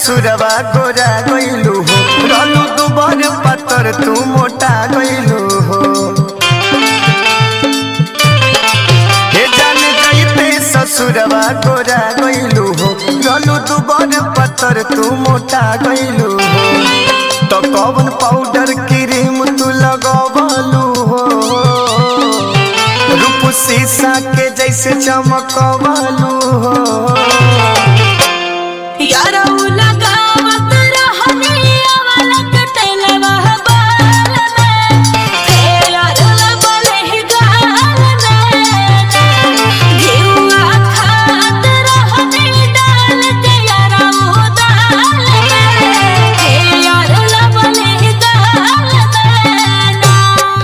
ससुरवा गोरा गइलू हो रहलू दुबर पतर तू मोटा गइलू हो हे जान गईते ससुरवा गोरा गइलू हो रहलू दुबर पतर तू मोटा गइलू हो तो कौन पाउडर क्रीम तू लगवलू हो रूप शीशा के जैसे चमकवलू हो यारा उ लगावत रहनी अवलक टेलवा बाल में फेर लगले ही गाल में घिउआ खात रहनी डाल के यारा उ दाल में फेर लगले ही गाल में ना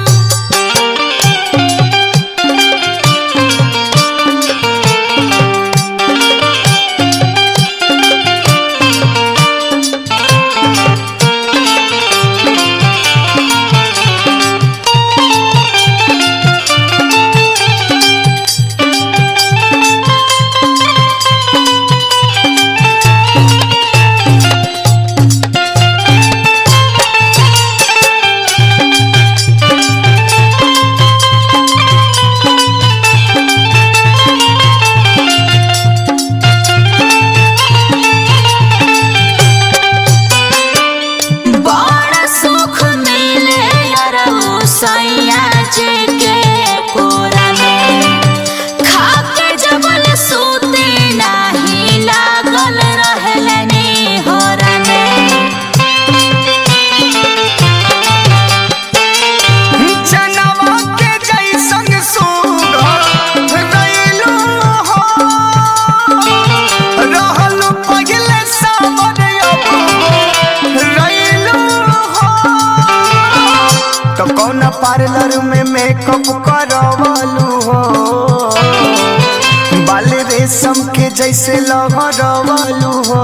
बड़ा सुख मिले यारो सैया जी के कोरा में खाके जबल सूते नाही लागल रहलनी होरा में जनवा के जैसन सुघर रइलू हो रहलू पगले सावर अब रइलू हो तो कौन पार्लर में मेकअप करवलू हो बाल रेशम के जैसे लहरवलू हो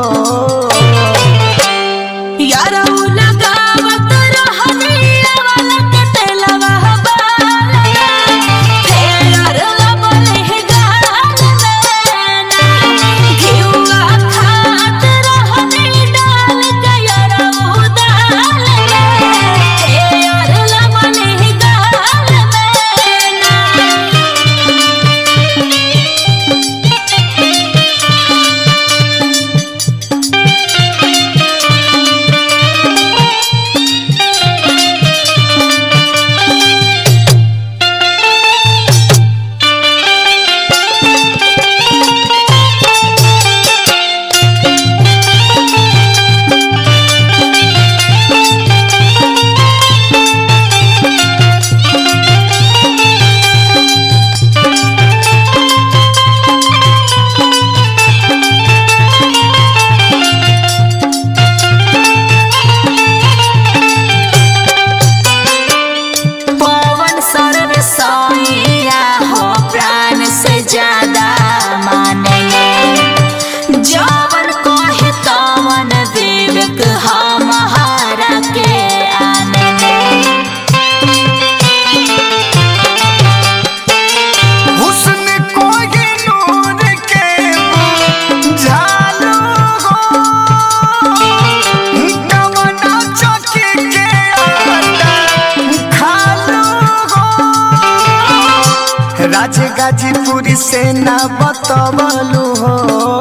यारो लगावत रहनी अवलक टेलवा बाल में फेर लगले ही गाल में ना घिउआ खात रहनी डाल के यारो दाल में फेर लगले ही गाल में ना पवन सर्व सैया हो प्राण से ज्यादा मानले जवन कहे तवन विवेक हमारा के आनले हुस्न कोई नूर के झालू हो कवना चौकी के आटा खालू हो राज गाजीपुरी से ना बतवलू हो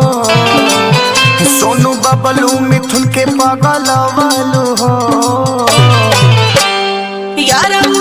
सोनू बबलू मिथुन के पगलवलू हो यारो